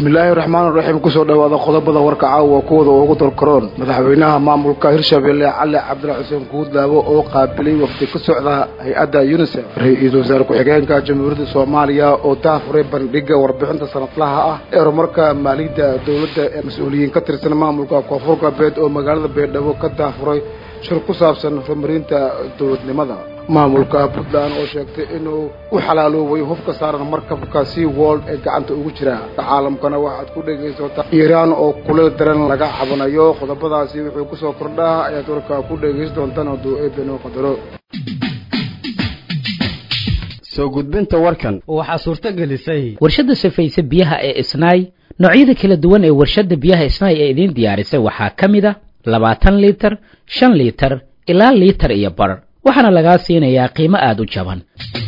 bismillaahi raxmaan raxiim kusoo dhawaada qodobada warka caawa kuwada ugu dalkaroon madaxweynaha maamulka hirshabelle cali cabdila xuseen guudlaabo oo qaabilay waqti ka socda hay-adda unisef ra-iisul wasaare ku-xigeenka jamhuuriyadda soomaaliya oo daafuray bandhiga warbixinta sanadlaha ah ee horumarka maaliyadda dowladda ee mas-uuliyiin ka tirsan maamulka koonfur galbeed oo magaalada baydhabo ka daafuray shir ku saabsan horumarinta dowladnimada maamulka puntland oo sheegtay inuu u xalaaloobay hubka saaran markabka sea world ee gacanta ugu jira caalamkana waxaad ku dhegaysataa iiraan oo kuleel daran laga cabanayo qodobadaasi wuxuu kusoo kordhaa ayaad warka ku dhegaysan doontaan hadduu eebenoo qadaro soo gudbinta warkan waxaa suurto gelisay warshadda safayse biyaha ee isnaay noocyada kala duwan ee warshadda biyaha isnaay ee idiin diyaarisay waxaa ka mid a labaatan liitar shan liitar ilaa liitar iyo bar waxaana lagaa siinayaa qiimo aada u jaban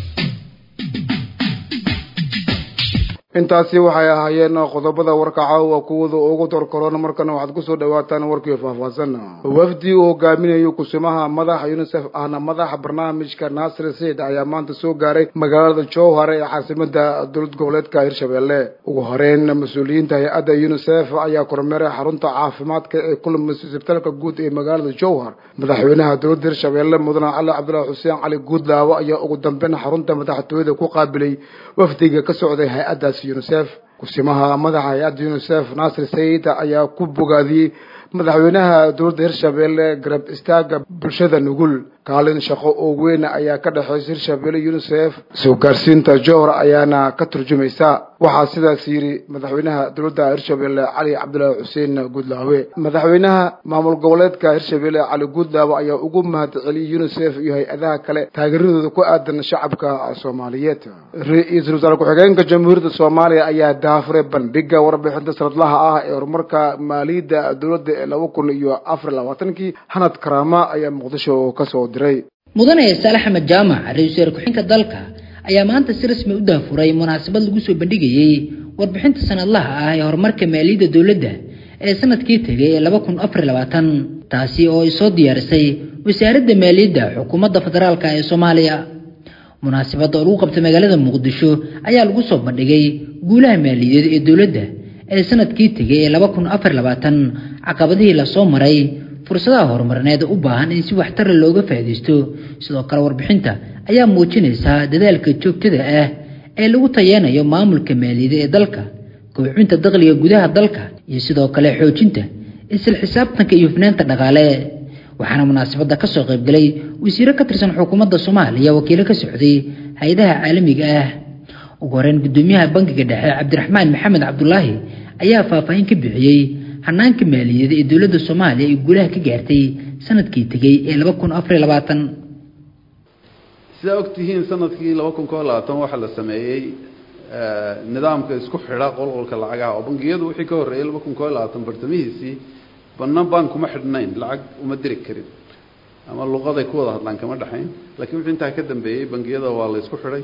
intaasi waxay ahaayeen qodobada warka caawa kuwada ugu dorkaroon markana waxaad kusoo dhawaataan warkii faahfaahsan wafdi uu hogaaminayo kusimaha madaxa unisef ahna madaxa barnaamijka naasir said ayaa maanta soo gaaray magaalada jowhar ee caasimada dowlad goboleedka hirshabelle ugu horeyn mas-uuliyiinta hay-adda unisef ayaa kormeeray xarunta caafimaadka ee kulmis isbitaalka guud ee magaalada jowhar madaxweynaha dowladda hirshabelle mudane cali cabdilaahi xuseen cali guudlaawo ayaa ugu dambeyn xarunta madaxtooyada ku qaabilay wafdiga ka socday hay-addaas unisef kusimaha madaxa hay-adda unisef naasir sayid ayaa ku bogaadiyey madaxweynaha dowladda hirshabelle garab istaaga bulshada nugul kaalin shaqo oo weyn ayaa ka dhexeysa hirshabelle unisef soo gaarsiinta johor ayaana ka turjumaysa waxaa sidaas yidhi madaxweynaha dowladda hirshabelle cali cabdilaahi xuseen guudlaawe madaxweynaha maamul goboleedka hirshabelle cali guudlaawe ayaa ugu mahad celiyey unisef iyo hay-adaha kale taageeradooda ku aadan shacabka soomaaliyeed ra-iisul wasaare ku-xigeenka jamhuuriyadda soomaaliya ayaa daafuray bandhiga warbixinta sanadlaha ah ee horumarka maaliyadda dowladda ee laba kun iyo afar labaatankii hanad karaama ayaa muqdisho kasoo diray mudane saale axmed jaamac ra-isul wasaare ku-xigeenka dalka ayaa maanta si rasmi u daafuray munaasabad lagu soo bandhigayey warbixinta sanadlaha ah ee horumarka maaliyadda dowladda ee sanadkii tegay ee laba kun afar labaatan taasi oo ay soo diyaarisay wasaaradda maaliyadda xukuumadda federaalk ee soomaaliya munaasabadda oo lagu qabtay magaalada muqdisho ayaa lagu soo bandhigay guulaha maaliyadeed ee dowladda ee sanadkii tegay ee laba kun afar labaatan caqabadihii lasoo maray fursadaha horumarineed u baahan in si waxtara looga faa'iidaysto sidoo kale warbixinta ayaa muujinaysaa dadaalka joogtada ah ee lagu tayeenayo maamulka maaliyada ee dalka kobcinta dakhliga gudaha dalka iyo sidoo kale xoojinta isla xisaabtanka iyo hufnaanta dhaqaale waxaana munaasabadda ka soo qaybgalay wasiiro ka tirsan xukuumadda soomaaliya wakiilo ka socday hay-adaha caalamiga ah ugu horeyn guddoomiyaha bankiga dhexe cabdiraxmaan maxamed cabdulaahi ayaa faahfaahin ka bixiyey hanaanka maaliyada ee dowladda soomaaliya ay guulaha ka gaartay sanadkii tegey ee laba kun afariy labaatan sidaa ogtihiin sanadkii laba kun koo labaatan waxaa la sameeyey nidaamka isku xidha qolqolka lacagaha oo bangiyadu wixii ka horreeyay laba kun koo labaatan bartamihiisii banna bank kuma xidhnayn lacag uma diri karin ama luqaday ku wada hadlaan kama dhexayn lakiin wixii intaa ka dambeeyey bangiyada waa la isku xidhay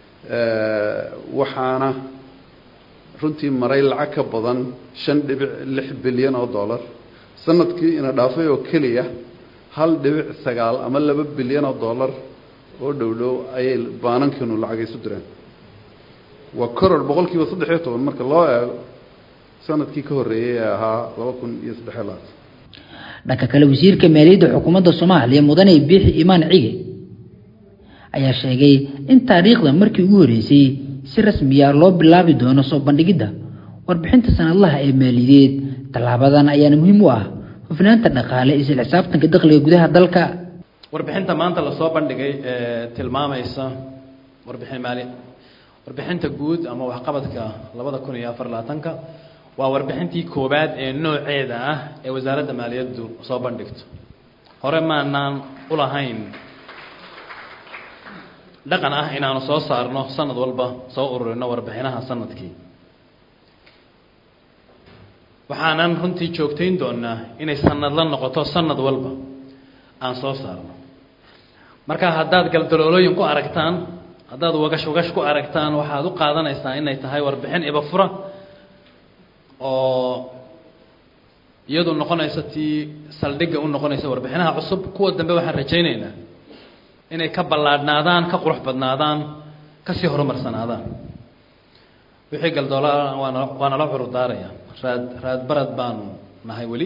waxaana runtii maray lacag ka badan shan dhibic lix bilyan oo dollar sanadkii ina dhaafay oo keliya hal dhibic sagaal ama laba bilyan oo dollar oo dhow dhow ayay baanankiinu lacag isu direen waa koror boqol kiiba saddex iyo toban marka loo eego sanadkii ka horreeyey ee ahaa laba kun iyo saddexiyo labaatan dhanka kale wasiirka maaliyadda xukuumadda soomaaliya mudane biixi imaan cige ayaa sheegay in taariikhda markii ugu horreysay si rasmiya loo bilaabi doono soo bandhigidda warbixinta sanadlaha ee maaliyadeed tallaabadan ayaana muhiim u ah hufnaanta dhaqaale isla xisaabtanka dakhliga gudaha dalka warbixinta maanta lasoo bandhigay ee tilmaamaysa warbixin maali warbixinta guud ama waxqabadka labada kun iyo afar labaatanka waa warbixintii koowaad ee nooceeda ah ee wasaaradda maaliyaddu soo bandhigto hore maanaan u lahayn dhaqan ah inaanu soo saarno sanad walba soo ururino warbixinaha sanadkii waxaanan runtii joogtayn doonaa inay sanad la noqoto sanad walba aan soo saarno marka haddaad galdaloolooyin ku aragtaan haddaad wagash wagash ku aragtaan waxaad u qaadanaysaa inay tahay warbixin ibafura oo iyadu noqonaysa tii saldhigga u noqonaysa warbixinaha cusub kuwa dambe waxaan rajaynaynaa inay ka ballaadhnaadaan ka qurux badnaadaan kasii horumarsanaadaan wixii galdoola waana waa nala curur daaraya raad raad barad baanu nahay weli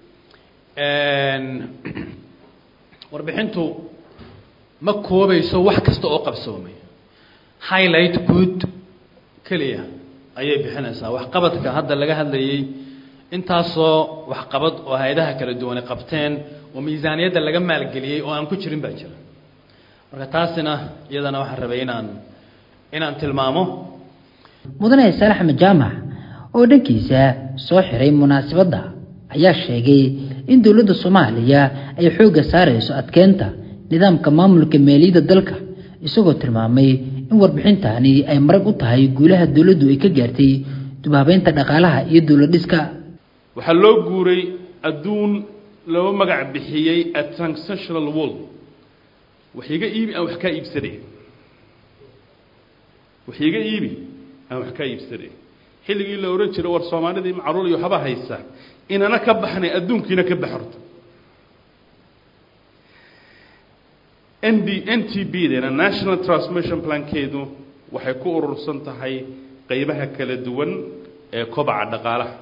warbixintu ma koobayso wax kasta oo qabsoomay highlight good keliya ayay bixinaysaa waxqabadka hadda laga hadlayay intaasoo waxqabad oo hay-adaha kala duwane qabteen oo miisaaniyadda laga maalgeliyey oo aan ku jirin baa jira marka taasina iyadana waxaan rabay inaan inaan tilmaamo mudane saalax axmed jaamac oo dhankiisa soo xiray munaasabadda ayaa sheegay in dowladda soomaaliya ay xoogga saarayso adkeynta nidaamka maamulka maaliyadda dalka isagoo tilmaamay in warbixintani ay marag u tahay guulaha dowladdu ay ka gaartay dubhabeynta dhaqaalaha iyo dowladdhiska waxaa loo guuray adduun loo magac bixiyey a transactional world wax iga iibi aan wax kaa iibsanay wax iga iibi aan wax kaa iibsanay xilligii la ohan jiray war soomaalidii macruul iyo waxba haysa inana ka baxnay adduunkiina ka baxorto n d n t b dena national transmission plankeedu waxay ku urursan tahay qaybaha kala duwan ee kobaca dhaqaalaha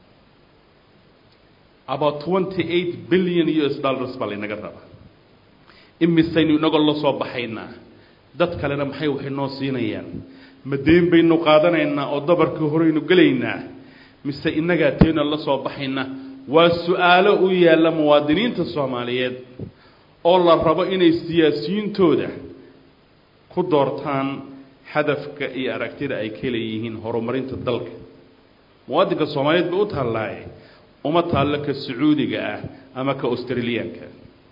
about twenty eight billion u s dollars baa laynaga rabaa imisaynu inagoo la soo baxaynaa dad kalena maxay waxay noo siinayaan ma deen baynu qaadanaynaa oo dabarkii horeynu gelaynaa mise innagaa teena la soo baxaynaa waa su-aalo u yaalla muwaadiniinta soomaaliyeed oo la rabo inay siyaasiyiintooda ku doortaan hadafka iyo aragtida ay ka leeyihiin horumarinta dalka muwaadinka soomaaliyeed bay u taallaaye uma taallo ka sacuudiga ah ama ka australiyaanka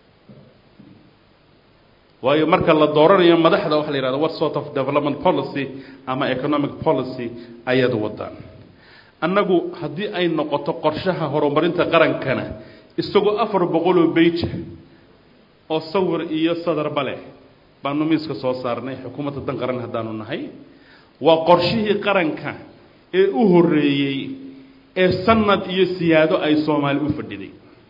waayo marka la dooranayo madaxda waxa la yidhahda what sort of development policy ama economic policy ayaad wadaan annagu haddii ay noqoto qorshaha horumarinta qarankana isagoo afar boqoloo beija oo sawir iyo sadarba leh baanu miiska soo saarnay xukuumadda dan qaran haddaanu nahay waa qorshihii qaranka ee u horreeyey ee sanad iyo siyaado ay soomaali u fadhiday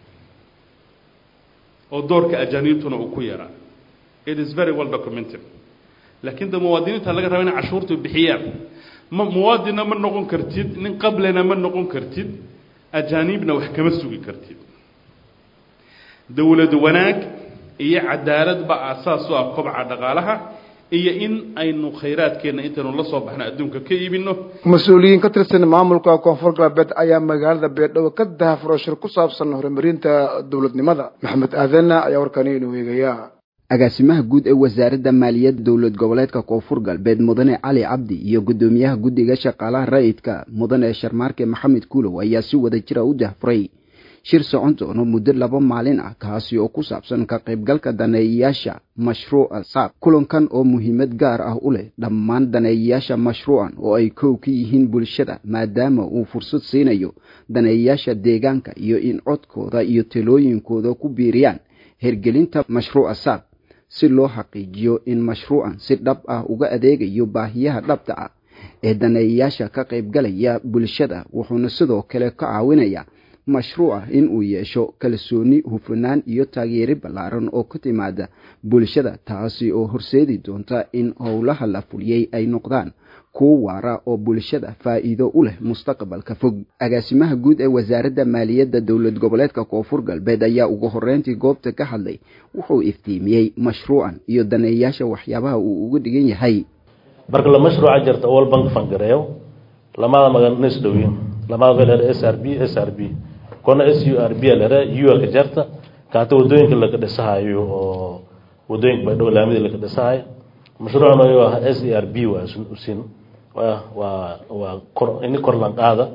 oo doorka ajaaniibtuna uu ku yaraa it is very well documented laakiin de muwaadiniinta laga raba inay cashuurtu bixiyaan ma muwaadinna ma noqon kartid nin qablena ma noqon kartid ajaaniibna wax kama sugi kartid dowlad wanaag iyo cadaalad ba aasaas u ah kobca dhaqaalaha iyo in aynu khayraadkeenna intaynu la soo baxno adduunka ka iibino mas-uuliyiin ka tirsan maamulka koonfur galbeed ayaa magaalada beedhabo ka dahafuro shir ku saabsan horumarinta dowladnimada maxamed aadana ayaa warkani inuu eegaya agaasimaha guud ee wasaaradda maaliyadda dowlad goboleedka koonfur galbeed mudane cali cabdi iyo guddoomiyaha guddiga shaqaalaha rayidka mudane sharmaarke maxamed kuulow ayaa si wada jira u dahfuray shir socon doono muddo laba maalin ah kaasi oo ku saabsan ka qaybgalka daneeyayaasha mashruuca saab kulankan oo muhiimad gaar ah u leh dhammaan daneeyayaasha mashruucan oo ay kow ka yihiin bulshada maadaama uu fursad siinayo daneeyayaasha deegaanka iyo in codkooda iyo talooyinkooda ku biiriyaan hergelinta mashruuca saab si loo xaqiijiyo in mashruucan si dhab ah uga adeegayo baahiyaha dhabta ah ee daneeyayaasha ka qaybgalaya bulshada wuxuuna sidoo kale ka caawinayaa mashruuca in uu yeesho kalsooni hufanaan iyo taageeri ballaaran oo ka timaada bulshada taasi oo horseedi doonta in howlaha la fuliyey ay noqdaan kuwo waara oo bulshada faa'iido u leh mustaqbalka fog agaasimaha guud ee wasaaradda maaliyadda dowlad goboleedka koonfur galbeed ayaa ugu horreyntii goobta ka hadlay wuxuu iftiimiyey mashruucan iyo daneeyaasha waxyaabaha uu uga dhigan yahay marka la mashruuca jirta world bank fangareeyo lamada magan is dhowyin lamada velere s r b s r b kona s u r b lere u ka jarta kaata wadooyinka laga dhisahayo oo wadooyinka baydhabo laamidii laga dhisahayo mashruucan oo ah s e r b waa usin waa waa waa kor ini kor lan qaada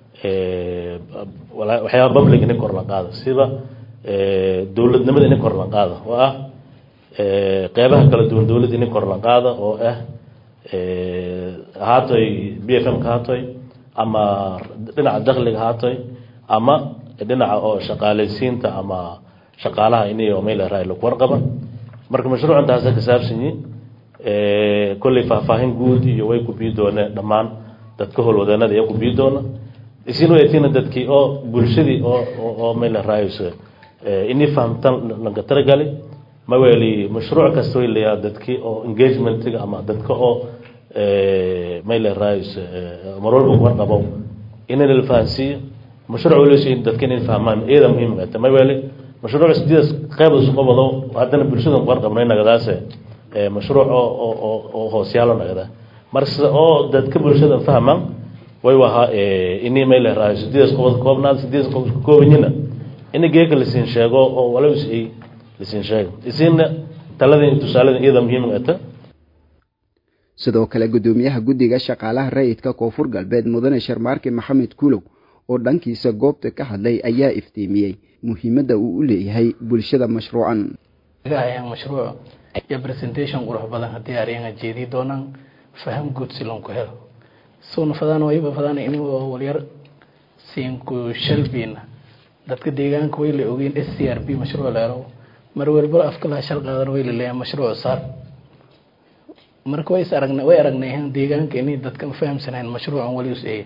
waxyaaba public ini kor lan qaada sida dowladnimada ini kor lan qaada oo ah qeybaha kala duwan dowladda ini kor lan qaada oo ah haatoy b f m ka haatoy ama dhinaca dakhliga haatoy ama dhinaca oo shaqaalaysiinta ama shaqaalaha ini oo meel raay lagu warqaba marka mashruucan taasa ka saabsan yihin kolley faahfaahin guud iyo way ku bii dooneen dhammaan dadka howlwadeenada ayaa ku bii doona isin waytina dadkii oo bulshadii oo oo meel raayso ini fahamtan laga talagalay ma weeli mashruuc kasta way leeyahay dadkii oo engagementiga ama dadka oo mayla rais mar walba kuwar qabo in la fahansiiyo mashruuc walisii dadka inay fahmaan iyada muhiim ah may wali mashruuc sidaas qayb isu qabado haddana bulshada kuwar qabno inagadaas mashruuc oo oo oo hoosyaalo nagada marka oo dadka bulshada fahmaan way wahaa inay mayla rais sidaas qabad koobnaad sidaas koobanyina in geeka la siin sheego oo wala isii la siin sheego isiina talada tusaalada iyada muhiim ah sidoo kale guddoomiyaha guddiga shaqaalaha rayidka koonfur galbeed mudane sharmaarke maxamed kulow oo dhankiisa goobta ka hadlay ayaa iftiimiyey muhiimadda uu u leeyahay bulshada mashruucan mashruuc iyo presentation qurux badan haddii aryaga jeedii doonaan faham guud si loonku helo soona fadaan wayba fadaan inagoo walyar siinku shalbiina dadka deegaanka way la ogeyn s c r b mashruuc leelow mar walba afkalaha shal qaadan way la leeyahay mashruuc saar marka way is aragna way aragnay deegaanka inay dadka fahamsanayn mashruucan wali useeye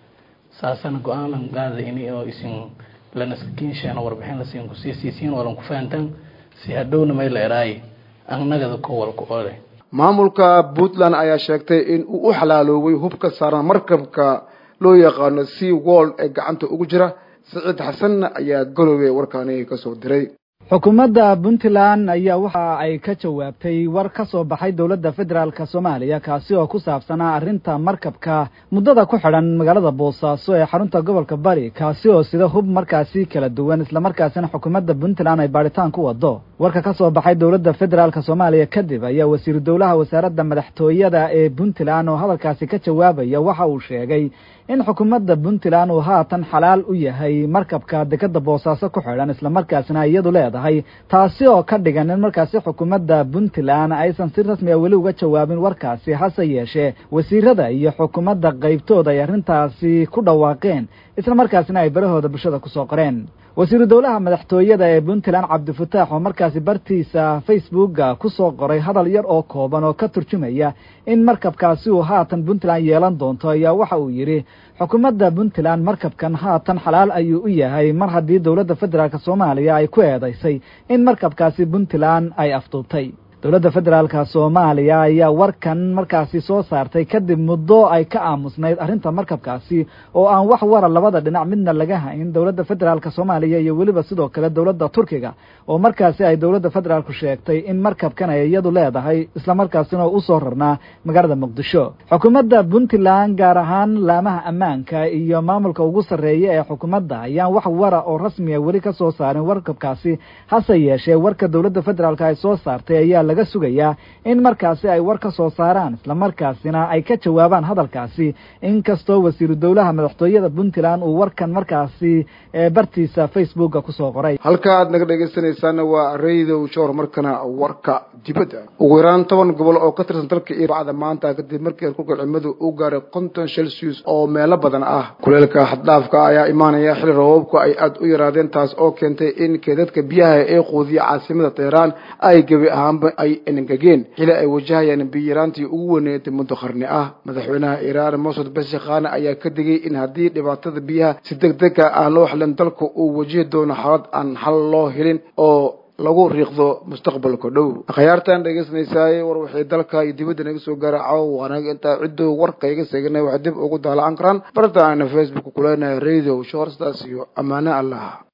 saasana go-aan lan qaada ini oo isin lanaskinsheena warbixin lasiin kusii siisiin oo lan ku fahantaan si hadhowna may la eraaye annagada kowalku ole maamulka puntland ayaa sheegtay in uu u xalaaloobay hubka saaran markabka loo yaqaano sea world ee gacanta ugu jira siciid xasanna ayaa galowey warkaani kasoo diray xukuumadda puntland ayaa waxa ay ka jawaabtay war ka soo baxay dowladda federaalk soomaaliya kaasi oo ku saabsanaa arrinta markabka muddada ku xidhan magaalada boosaaso ee xarunta gobolka bari kaasi oo sida hub markaasi kala duwan islamarkaasina xukuumadda puntland ay baadhitaan ku wado warka ka soo baxay dowladda federaalk soomaaliya kadib ayaa wasiiru dowlaha wasaaradda madaxtooyada ee puntland oo hadalkaasi ka jawaabaya waxa uu sheegay in xukuumadda puntland uu haatan xalaal u yahay markabka dekada boosaaso ku xidhan islamarkaasina iyadu leedahay taasi oo ka dhigan in markaasi xukuumadda puntland aysan si rasmi a weli uga jawaabin warkaasi hase yeeshee wasiirada iyo xukuumadda qaybtooda ay arrintaasi ku dhawaaqeen islamarkaasina ay barahooda bulshada kusoo qoreen wasiiru dowlaha madaxtooyada ee puntland cabdifataax oo markaasi bartiisa facebooka kusoo qoray hadal yar oo kooban oo ka turjumaya in markabkaasi uu haatan puntland yeelan doonto ayaa waxa uu yidhi xukuumadda puntland markabkan haatan xalaal ayuu u yahay mar haddii dowladda federaalk soomaaliya ay ku eedaysay in markabkaasi puntland ay afduubtay dowladda federaalka soomaaliya ayaa warkan markaasi soo saartay kadib muddo ay ka aamusnayd arrinta markabkaasi oo aan wax wara labada dhinac midna laga hayn dowladda federaalk soomaaliya iyo weliba sidoo kale dowladda turkiga oo markaasi ay dowladda federaalku sheegtay in markabkan ay iyadu leedahay islamarkaasina oo usoo rarnaa magaalada muqdisho xukuumadda puntland gaar ahaan laamaha ammaanka iyo maamulka ugu sarreeya ee xukuumadda ayaan wax wara oo rasmiya weli ka soo saarin warkabkaasi hase yeeshee warka dowladda federaalk ay soo saartay ayaa laga sugayaa in markaasi ay war ka soo saaraan islamarkaasina ay ka jawaabaan hadalkaasi inkastoo wasiiru dowlaha madaxtooyada puntland uu warkan markaasi bartiisa facebooka kusoo qoray halka aad naga dhegaysanaysaana waa radio shor markana warka dibadda ugu yaraan toban gobol oo ka tirsan dalka iyo bacda maanta kadib markii heerkulka cimadu uu gaaray konton celsius oo meelo badan ah kuleelka xaddhaafka ayaa imaanaya xili roobabku ay aada u yaraadeen taas oo keentay in keedadka biyaha ee quudiya caasimada teheraan ay gebi ahaanba ay engegeen xili ay wajahayaan biyaraantii ugu weyneetay muddo qarni ah madaxweynaha iiraan mosud bashikhane ayaa ka digay in haddii dhibaatada biyaha si deg dega aan loo xilin dalka uu wajihi doono xaalad aan xal loo helin oo lagu riiqdo mustaqbalka dhow akhyaartan dhegeysanaysaay war waxay dalka iyo dibadda naga soo gaara caawa waanaga intaa cidduu warka iga seeganay waxay dib ugu daalacaan karaan barta aana facebook kuleenahay radio shorstaas iyo ammaane allah